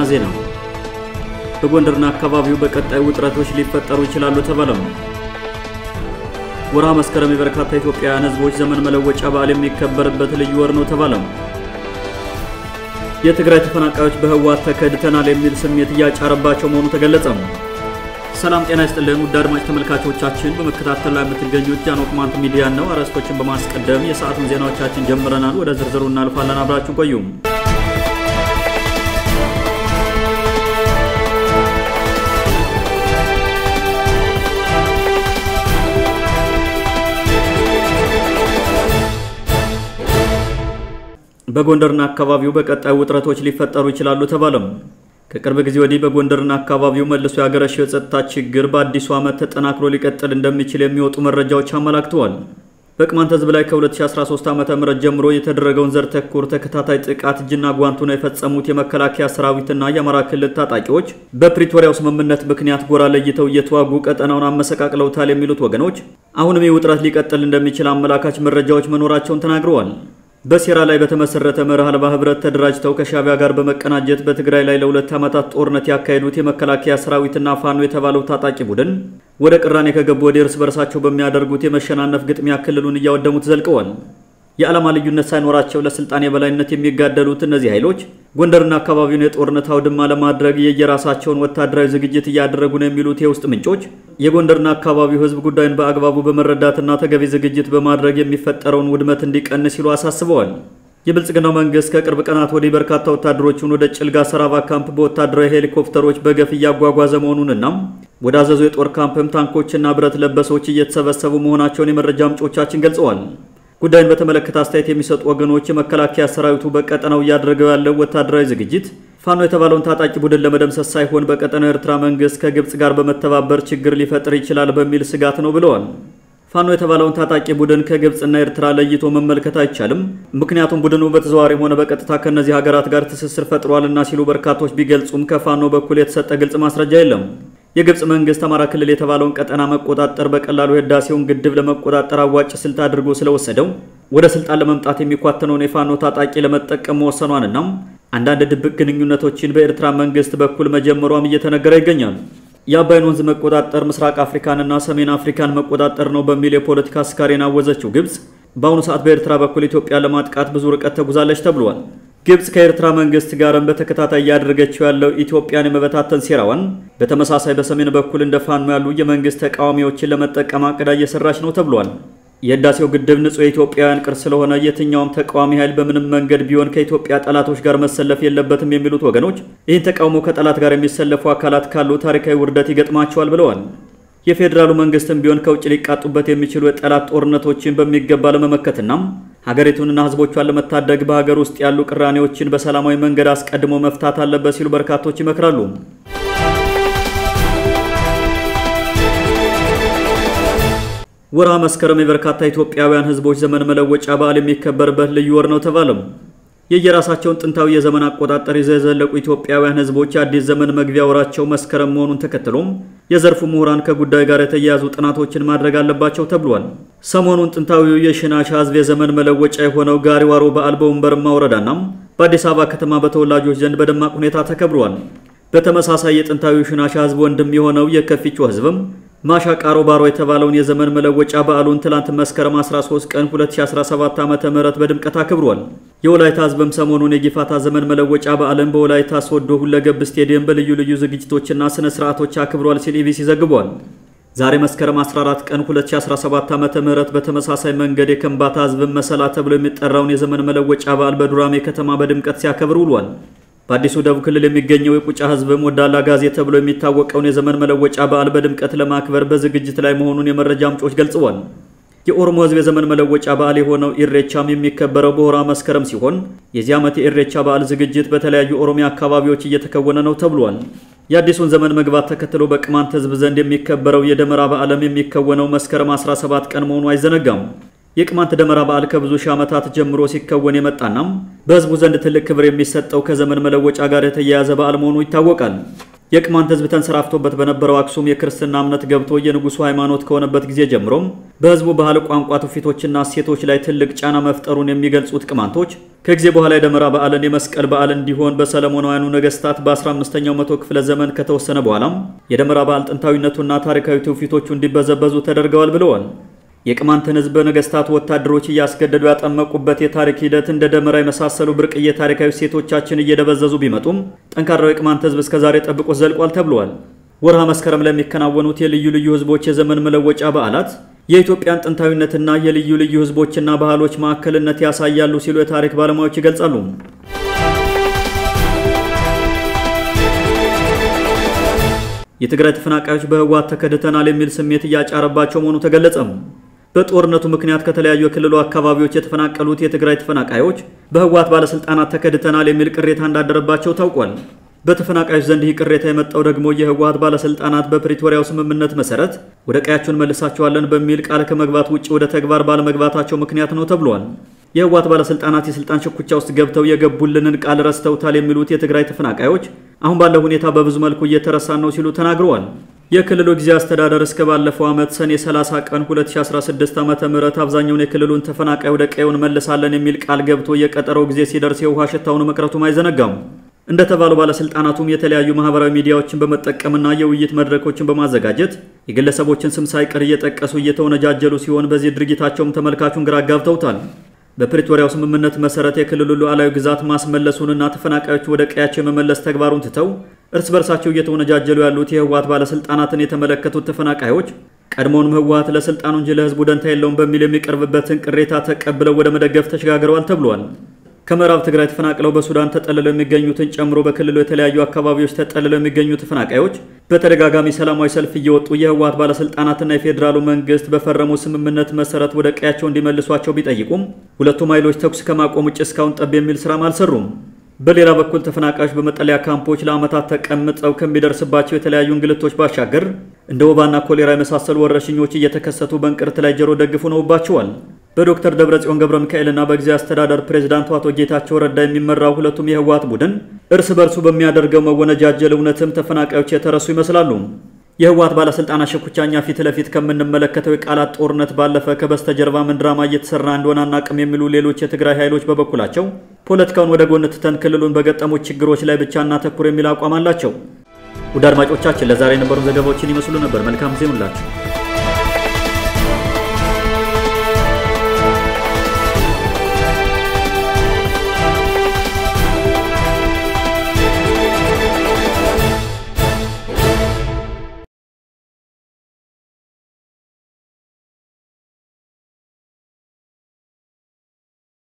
ዜና በጎንደርና አካባቢው በቀጣይ ውጥረቶች ሊፈጠሩ ይችላሉ ተባለም። ወርሃ መስከረም የበርካታ ኢትዮጵያውያን ሕዝቦች ዘመን መለወጫ በዓል የሚከበርበት ልዩ ወር ነው ተባለም። የትግራይ ተፈናቃዮች በህወሓት ተከድተናል የሚል ስሜት እያጫረባቸው መሆኑ ተገለጸም። ሰላም ጤና ይስጥልን ውድ አድማጭ ተመልካቾቻችን፣ በመከታተል ላይ የምትገኙት ጃኖ ቅማንት ሚዲያ ነው። አርዕስቶችን በማስቀደም የሰዓቱን ዜናዎቻችን ጀምረናል። ወደ ዝርዝሩ እናልፋለን። አብራችሁ ቆዩም። በጎንደርና አካባቢው በቀጣይ ውጥረቶች ሊፈጠሩ ይችላሉ ተባለም። ከቅርብ ጊዜ ወዲህ በጎንደርና አካባቢው መልሶ ያገረሸው የጸጥታ ችግር በአዲሱ ዓመት ተጠናክሮ ሊቀጥል እንደሚችል የሚወጡ መረጃዎች አመላክተዋል። በቅማንት ህዝብ ላይ ከ2013 ዓ.ም ጀምሮ የተደረገውን ዘር ተኮር ተከታታይ ጥቃት እጅና ጓንቱ ነው የፈጸሙት የመከላከያ ሰራዊትና የአማራ ክልል ታጣቂዎች በፕሪቶሪያው ስምምነት ምክንያት ጎራ ለይተው እየተዋጉ ቀጠናውን አመሰቃቅለውታል የሚሉት ወገኖች አሁንም ይህ ውጥረት ሊቀጥል እንደሚችል አመላካች መረጃዎች መኖራቸውን ተናግረዋል። በሴራ ላይ በተመሰረተ መርህ አልባ ህብረት ተደራጅተው ከሻቢያ ጋር በመቀናጀት በትግራይ ላይ ለሁለት ዓመታት ጦርነት ያካሄዱት የመከላከያ ሰራዊትና ፋኖ የተባለው ታጣቂ ቡድን ወደ ቅራኔ ከገቡ ወዲህ እርስ በርሳቸው በሚያደርጉት የመሸናነፍ ግጥሚያ ክልሉን እያወደሙት ዘልቀዋል። የዓላማ ልዩነት ሳይኖራቸው ለስልጣን የበላይነት የሚጋደሉት እነዚህ ኃይሎች ጎንደርና አካባቢውን የጦርነት አውድማ ለማድረግ የየራሳቸውን ወታደራዊ ዝግጅት እያደረጉ ነው የሚሉት የውስጥ ምንጮች የጎንደርና አካባቢው ህዝብ ጉዳዩን በአግባቡ በመረዳትና ተገቢ ዝግጅት በማድረግ የሚፈጠረውን ውድመት እንዲቀንስ ሲሉ አሳስበዋል። የብልጽግናው መንግስት ከቅርብ ቀናት ወዲህ በርካታ ወታደሮቹን ወደ ጭልጋ ሰራባ ካምፕ በወታደራዊ ሄሊኮፕተሮች በገፍ እያጓጓዘ መሆኑንና ወደ አዘዞ የጦር ካምፕም ታንኮችና ብረት ለበሶች እየተሰበሰቡ መሆናቸውን የመረጃ ምንጮቻችን ገልጸዋል። ጉዳዩን በተመለከተ አስተያየት የሚሰጡ ወገኖች የመከላከያ ሰራዊቱ በቀጠናው እያደረገው ያለው ወታደራዊ ዝግጅት ፋኖ የተባለውን ታጣቂ ቡድን ለመደምሰስ ሳይሆን በቀጠናው ኤርትራ መንግስት ከግብጽ ጋር በመተባበር ችግር ሊፈጥር ይችላል በሚል ስጋት ነው ብለዋል። ፋኖ የተባለውን ታጣቂ ቡድን ከግብጽና ኤርትራ ለይቶ መመልከት አይቻልም፣ ምክንያቱም ቡድኑ በተዘዋዋሪም ሆነ በቀጥታ ከእነዚህ ሀገራት ጋር ትስስር ፈጥሯልና ሲሉ በርካቶች ቢገልጹም ከፋኖ በኩል የተሰጠ ግልጽ ማስረጃ የለም። የግብጽ መንግስት አማራ ክልል የተባለውን ቀጠና መቆጣጠር በቀላሉ የህዳሴውን ግድብ ለመቆጣጠር አዋጭ ስልት አድርጎ ስለወሰደው ወደ ስልጣን ለመምጣት የሚኳተነውን የፋኖ ታጣቂ ለመጠቀም መወሰኗንና አንዳንድ ድብቅ ግንኙነቶችን በኤርትራ መንግስት በኩል መጀመሯም እየተነገረ ይገኛል። የአባይን ወንዝ መቆጣጠር ምስራቅ አፍሪካንና ሰሜን አፍሪካን መቆጣጠር ነው በሚል የፖለቲካ ስካሬን አወዘችው ግብጽ በአሁኑ ሰዓት በኤርትራ በኩል ኢትዮጵያ ለማጥቃት ብዙ ርቀት ተጉዛለች ተብሏል። ግብጽ ከኤርትራ መንግስት ጋርም በተከታታይ እያደረገችው ያለው ኢትዮጵያን የመበታተን ሴራዋን በተመሳሳይ በሰሜን በኩል እንደ ፋኖ ያሉ የመንግስት ተቃዋሚዎችን ለመጠቀም አቅዳ እየሰራች ነው ተብሏል። የህዳሴው ግድብ ንጹህ የኢትዮጵያውያን ቅርስ ስለሆነ የትኛውም ተቃዋሚ ኃይል በምንም መንገድ ቢሆን ከኢትዮጵያ ጠላቶች ጋር መሰለፍ የለበትም የሚሉት ወገኖች ይህን ተቃውሞ ከጠላት ጋር የሚሰለፉ አካላት ካሉ ታሪካዊ ውርደት ይገጥማቸዋል ብለዋል። የፌዴራሉ መንግስትም ቢሆን ከውጭ ሊቃጡበት የሚችሉ የጠላት ጦርነቶችን በሚገባ ለመመከትና ሀገሪቱንና ህዝቦቿን ለመታደግ በሀገር ውስጥ ያሉ ቅራኔዎችን በሰላማዊ መንገድ አስቀድሞ መፍታት አለበት ሲሉ በርካቶች ይመክራሉ። ወርሃ መስከረም የበርካታ ኢትዮጵያውያን ህዝቦች ዘመን መለወጫ በዓል የሚከበርበት ልዩ ወር ነው ተባለም። የየራሳቸውን ጥንታዊ የዘመን አቆጣጠር ይዘው የዘለቁ ኢትዮጵያውያን ህዝቦች የአዲስ ዘመን መግቢያ ወራቸው መስከረም መሆኑን ተከትሎም የዘርፉ ምሁራን ከጉዳዩ ጋር የተያያዙ ጥናቶችን ማድረግ አለባቸው ተብሏል። ሰሞኑን ጥንታዊው የሽናሻ ህዝብ የዘመን መለወጫ የሆነው ጋሪዋሮ በዓል በወንበርማ ወረዳና በአዲስ አበባ ከተማ በተወላጆች ዘንድ በደማቅ ሁኔታ ተከብሯል። በተመሳሳይ የጥንታዊው ሽናሻ ህዝብ ወንድም የሆነው የከፊቾ ህዝብም ማሻ ቃሮ ባሮ የተባለውን የዘመን መለወጫ በዓሉን ትላንት መስከረም 13 ቀን 2017 ዓ.ም በድምቀት አክብሯል። የወላይታ ህዝብም ሰሞኑን የጊፋታ ዘመን መለወጫ በዓልን በወላይታ ሶዶ ሁለገብ ስቴዲየም በልዩ ልዩ ዝግጅቶችና ስነ ስርዓቶች አክብሯል ሲል ኢቢሲ ዘግቧል። ዛሬ መስከረም 14 ቀን 2017 ዓ.ም በተመሳሳይ መንገድ የከምባታ ህዝብን መሰላ ተብሎ የሚጠራውን የዘመን መለወጫ በዓል በዱራሜ ከተማ በድምቀት ሲያከብር ውሏል። በአዲሱ ደቡብ ክልል የሚገኘው የቁጫ ህዝብም ወዳላ ጋዜ ተብሎ የሚታወቀውን የዘመን መለወጫ በዓል በድምቀት ለማክበር በዝግጅት ላይ መሆኑን የመረጃ ምንጮች ገልጸዋል። የኦሮሞ ህዝብ የዘመን መለወጫ በዓል የሆነው ኢሬቻም የሚከበረው በሆራ መስከረም ሲሆን የዚህ ዓመት የኢሬቻ በዓል ዝግጅት በተለያዩ ኦሮሚያ አካባቢዎች እየተከወነ ነው ተብሏል። የአዲሱን ዘመን መግባት ተከትሎ በቅማንት ህዝብ ዘንድ የሚከበረው የደመራ በዓልም የሚከወነው መስከረም 17 ቀን መሆኑ አይዘነጋም። የቅማንት ደመራ በዓል ከብዙ ሺህ ዓመታት ጀምሮ ሲከወን የመጣናም በህዝቡ ዘንድ ትልቅ ክብር የሚሰጠው ከዘመን መለወጫ ጋር የተያያዘ በዓል መሆኑ ይታወቃል። የቅማንት ህዝብ ተንሰራፍቶበት በነበረው አክሱም የክርስትና እምነት ገብቶ የንጉሱ ሃይማኖት ከሆነበት ጊዜ ጀምሮም በህዝቡ ባህል፣ ቋንቋ፣ ትውፊቶችና እሴቶች ላይ ትልቅ ጫና መፍጠሩን የሚገልጹት ቅማንቶች ከጊዜ በኋላ የደመራ በዓልን የመስቀል በዓል እንዲሆን በሰለሞናውያኑ ነገስታት በ15ኛው መቶ ክፍለ ዘመን ከተወሰነ በኋላም የደመራ በዓል ጥንታዊነቱና ታሪካዊ ትውፊቶቹ እንዲበዘበዙ ተደርገዋል ብለዋል። የቅማንትን ህዝብ ነገስታት ወታደሮች እያስገደዱ ያጠመቁበት የታሪክ ሂደት እንደ ደመራ የመሳሰሉ ብርቅዬ ታሪካዊ ሴቶቻችን እየደበዘዙ ቢመጡም ጠንካራው የቅማንት ህዝብ እስከዛሬ ጠብቆ ዘልቋል ተብሏል። ወርሃ መስከረም ላይ የሚከናወኑት የልዩ ልዩ ህዝቦች የዘመን መለወጫ በዓላት የኢትዮጵያን ጥንታዊነትና የልዩ ልዩ ህዝቦችና ባህሎች ማዕከልነት ያሳያሉ ሲሉ የታሪክ ባለሙያዎች ይገልጻሉ። የትግራይ ተፈናቃዮች በህወሓት ተከድተናል የሚል ስሜት እያጫረባቸው መሆኑ ተገለጸም። በጦርነቱ ምክንያት ከተለያዩ የክልሉ አካባቢዎች የተፈናቀሉት የትግራይ ተፈናቃዮች በህወሓት ባለስልጣናት ተከድተናል የሚል ቅሬታ እንዳደረባቸው ታውቋል። በተፈናቃዮች ዘንድ ይህ ቅሬታ የመጣው ደግሞ የህወሓት ባለስልጣናት በፕሪቶሪያው ስምምነት መሰረት ወደ ቀያቸውን መልሳቸዋለን በሚል ቃል ከመግባት ውጭ ወደ ተግባር ባለመግባታቸው ምክንያት ነው ተብሏል። የህወሓት ባለስልጣናት የስልጣን ሽኩቻ ውስጥ ገብተው የገቡልንን ቃል ረስተውታል የሚሉት የትግራይ ተፈናቃዮች አሁን ባለው ሁኔታ በብዙ መልኩ እየተረሳን ነው ሲሉ ተናግረዋል። የክልሉ ጊዜያዊ አስተዳደር እስከ ባለፈው ዓመት ሰኔ 30 ቀን 2016 ዓ.ም አብዛኛውን የክልሉን ተፈናቃይ ወደ ቀየውን መልሳለን የሚል ቃል ገብቶ የቀጠረው ጊዜ ሲደርስ የውሃ ሽታውን መቅረቱም አይዘነጋም። እንደተባለው ባለስልጣናቱም የተለያዩ ማህበራዊ ሚዲያዎችን በመጠቀምና የውይይት መድረኮችን በማዘጋጀት የግለሰቦችን ስም ሳይቀር እየጠቀሱ እየተወነጃጀሉ ሲሆን በዚህ ድርጊታቸውም ተመልካቹን ግራ አጋብተውታል። በፕሪቶሪያው ስምምነት መሰረት የክልሉ ሉዓላዊ ግዛት ማስመለሱንና ተፈናቃዮች ወደ ቀያቸው የመመለስ ተግባሩን ትተው እርስ በርሳቸው እየተወነጃጀሉ ያሉት የህወሓት ባለስልጣናትን የተመለከቱት ተፈናቃዮች ቀድሞውንም ህወሓት ለስልጣኑ እንጂ ለህዝቡ ደንታ የለውም በሚል የሚቀርብበትን ቅሬታ ተቀብለው ወደ መደገፍ ተሸጋግረዋል ተብሏል። ከምዕራብ ትግራይ ተፈናቅለው በሱዳን ተጠልለው የሚገኙትን ጨምሮ በክልሉ የተለያዩ አካባቢዎች ተጠልለው የሚገኙ ተፈናቃዮች በተደጋጋሚ ሰላማዊ ሰልፍ እየወጡ የህወሓት ባለስልጣናትና የፌዴራሉ መንግስት በፈረሙ ስምምነት መሰረት ወደ ቀያቸው እንዲመልሷቸው ቢጠይቁም ሁለቱም ኃይሎች ተኩስ ከማቆም ውጭ እስካሁን ጠብ የሚል ስራም አልሰሩም። በሌላ በኩል ተፈናቃዮች በመጠለያ ካምፖች ለዓመታት ተቀምጠው ከሚደርስባቸው የተለያዩ እንግልቶች ባሻገር እንደ ወባና ኮሌራ የመሳሰሉ ወረርሽኞች እየተከሰቱ በእንቅርት ላይ ጆሮ ደግፉ ነውባቸዋል። በዶክተር ደብረጽዮን ገብረ ሚካኤልና በጊዜያዊ አስተዳደር ፕሬዝዳንቱ አቶ ጌታቸው ረዳ የሚመራው ሁለቱም የህወሓት ቡድን እርስ በርሱ በሚያደርገው መወነጃጀል እውነትም ተፈናቃዮች የተረሱ ይመስላሉ። የህወሓት ባለስልጣናት ሽኩቻኛ ፊት ለፊት ከምንመለከተው የቃላት ጦርነት ባለፈ ከበስተጀርባ ምን ድራማ እየተሰራ እንደሆነ አናቅም የሚሉ ሌሎች የትግራይ ኃይሎች በበኩላቸው ፖለቲካውን ወደ ጎን ትተን ክልሉን በገጠሙት ችግሮች ላይ ብቻ እናተኩር የሚል አቋም አላቸው። ውድ አድማጮቻችን ለዛሬ የነበሩ ዘገባዎችን ይመስሉ ነበር። መልካም ጊዜ ሁላችሁ